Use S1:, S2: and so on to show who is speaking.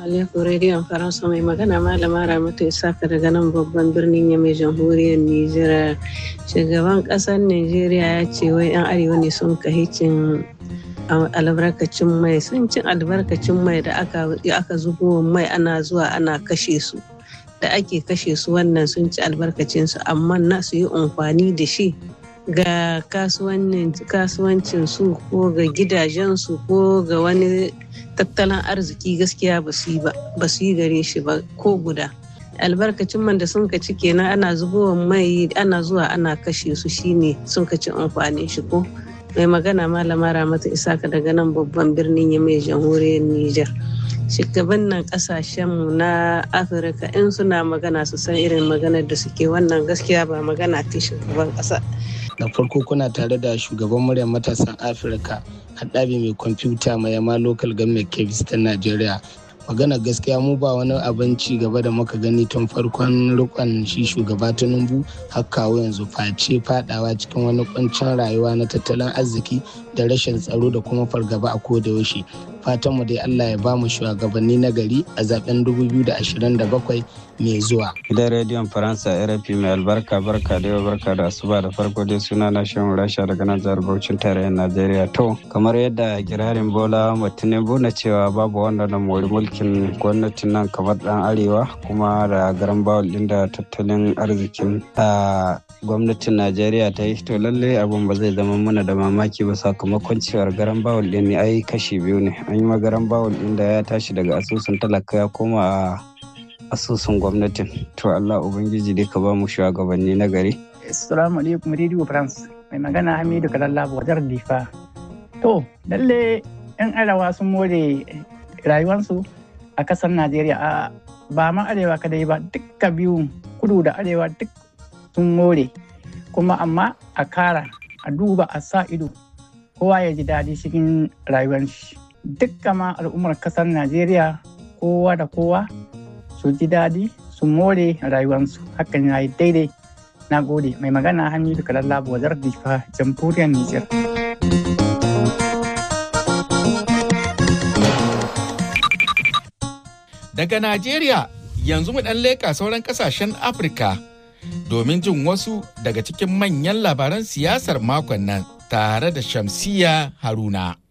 S1: alaikum rediyon faransa mai magana malama ramatu isaka daga nan babban birnin yamai jamhuriyar nijar shugaban kasar nigeria ya ce wai yan arewa ne sun kahicin albarkacin mai sun cin albarkacin mai da aka zubo mai ana zuwa ana kashe su da ake kashe su wannan sun ci albarkacin su amma na su yi amfani da shi ga kasuwancin su ko ga gidajen su ko ga wani tattalin arziki gaskiya ba su yi gare shi ba ko guda albarkacin man da sun ka ci kenan ana zubowa mai ana zuwa ana kashe su shine sun ka ci amfanin shi ko mai magana malama ramata isaka daga nan babban birnin ya mai jamhuriyar niger shugaban nan kasashenmu na afirka in suna magana su san irin maganar da suke wannan gaskiya ba magana ta shugaban kasa
S2: da farko kuna tare da shugaban muryar matasan afirka haɗabi mai kwamfuta mai yama local government kebis ta najeriya magana gaskiya mu ba wani abin ci gaba da muka gani tun farkon rikon shi shugaba tinubu har kawo yanzu face fadawa cikin wani kuncin rayuwa na tattalin arziki da rashin tsaro da kuma fargaba a koda yaushe fatan mu dai Allah ya ba mu shugabanni na gari a zaben 2027 mai zuwa.
S3: Gidan rediyon Faransa RFI mai albarka barka da yau barka da asuba da farko dai suna na shan rasha daga nan jihar Bauchin tarayyar Najeriya. To kamar yadda girarin Bola Tinubu na cewa babu wanda na mori mulkin gwamnatin nan kamar dan arewa kuma da garan bawul din da tattalin arzikin gwamnatin Najeriya ta yi to lallai abun ba zai zama mana da mamaki ba sakamakon cewar garan bawul din ne ai kashi biyu ne an yi magaran bawul din da ya tashi daga asusun talaka ya koma a asusun gwamnatin to Allah ubangiji dai ka ba mu shugabanni na gari
S4: assalamu alaikum radio france mai magana hamidu kalalla wajar difa to lalle yan arewa sun more rayuwarsu a kasar najeriya a ba ma arewa kadai ba dukka biyu kudu da arewa duk sun more kuma amma a kara a duba a sa ido kowa ya ji daɗi cikin rayuwar shi dukkan ma al'ummar kasar najeriya kowa da kowa su ji daɗi su more rayuwarsu hakan ya yi daidai na gode mai magana hamidu kalalla wazar difa jamhuriyar nijar
S5: daga najeriya yanzu mu ɗan leƙa sauran ƙasashen afirka domin jin wasu daga cikin manyan labaran siyasar makon nan tare da shamsiya haruna